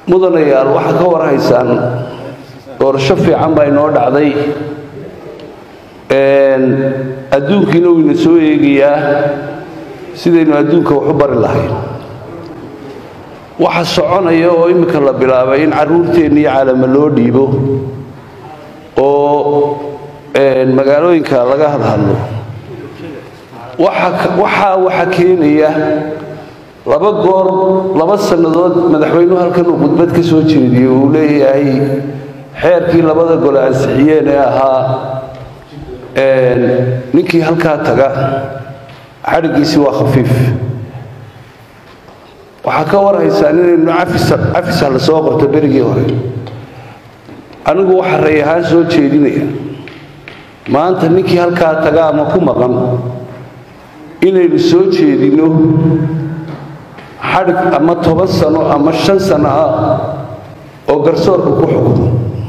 mudanayaal waxaa ka warhaysaan doorasho fiican baa inoo dhacday adduunkiina wuu ina soo eegayaa sidaynu adduunka wax u bari lahayn waxa soconaya oo imminka la bilaabay in carruurteenna iyo caalama loo dhiibo oo magaalooyinka laga hadhadlo waxaa waxa keenaya laba goor laba sannadood madaxweynuhu halkan uu khudbad ka soo jeediyey uu leeyahay xeerkii labada gole ansixiyeen ee ahaa ninkii halkaa taga xadhiggiisii waa khafiif waxaa ka warhaysaan inaynu cafisa la soo qorto berigii hore anigu waxa ray ahaan soo jeedinaya maanta ninkii halkaa taga ama ku maqan inaynu soo jeedinno xadhig ama toban sano ama shan sano ah oo garsoorka ku xukumo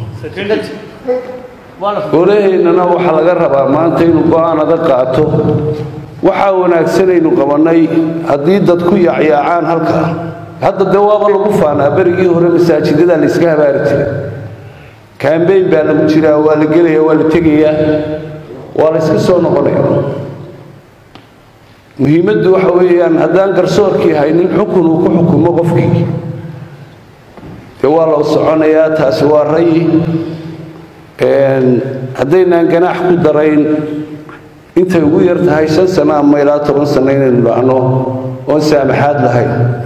golaheennana waxaa laga rabaa maanta inuu go-aan adag qaato waxaa wanaagsanaynu qabannay haddii dadku yaacyaacaan halkaa hadda dee waaba lagu faanaa berigii hore masaajidada la yska habaari jiray kambeyn baa lagu jiraa waa la gelaya waa la tegayaa waa la yska soo noqonaya muhiimaddu waxa weeyaan haddaan garsoorkii haynin xukun uu ku xukumo qofkii dee waa loo soconayaa taasi waa rayi haddaynaan ganaax ku darayn intay ugu yar tahay shan sano ama ilaa toban sano inaynu dhacno oon saamaxaad lahayn